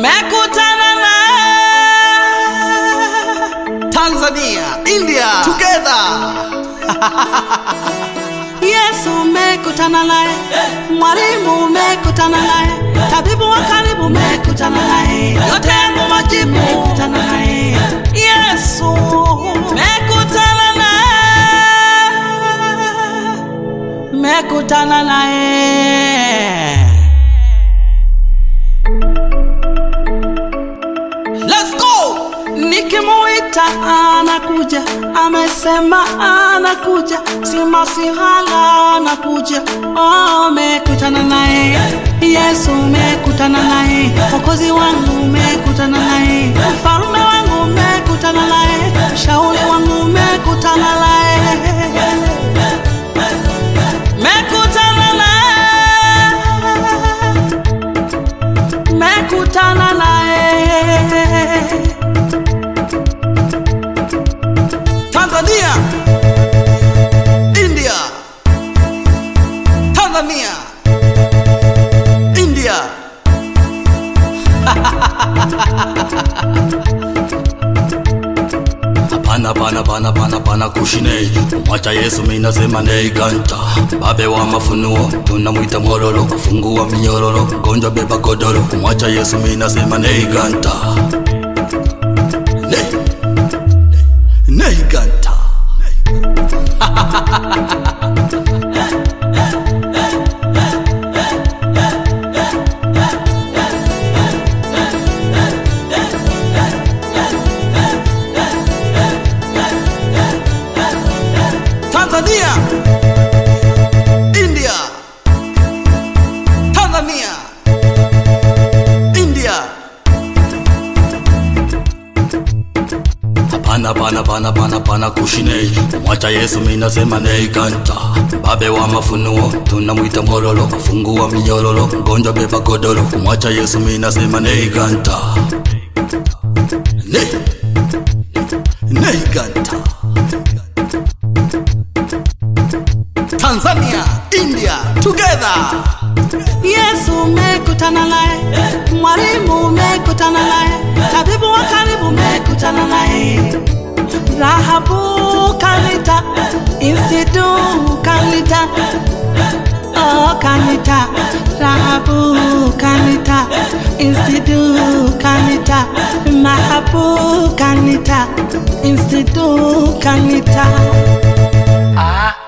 mekutana na Tanzania, India, together. Yesu mekutana naye, mwalimu mekutana naye, tabibu wa karibu mekutana naye, yote yangu majibu mekutana naye, Yesu mekutana naye, mekutana naye. Let's go. Nikimuita anakuja, amesema anakuja, si masihala anakuja. Oh, mekutana naye Yesu, mekutana naye Mwokozi wangu, mekutana naye mfalme wangu, mekutana naye mshauri wangu, mekutana naye mekutana naye mekutana naye Tanzania, India, Tanzania, India. Hapana, pana, pana, pana, pana kushine mwacha Yesu, mimi nasema nei ganta babe wa mafunuo, tunamwita mwororo, fungua minyororo, gonjwa beba godoro, mwacha Yesu, mimi nasema nei ganta nei, nei ganta Tanzania, India, Tanzania, India. Hapana, pana, pana, pana, pana kushine mwacha Yesu, mimi nasema nei ganta babe wa mafunuo, tunamwita mwororo, fungua minyororo, gonjwa beba godoro, mwacha Yesu, mimi nasema nei ganta nei, nei ganta Tanzania, India, together. Yesu mekutana naye, mwalimu mekutana naye, tabibu wa karibu mekutana naye, Rahabu kanita, Insidu kanita, oh kanita, Rahabu kanita, Insidu kanita, Mahabu kanita, Insidu kanita. Ah,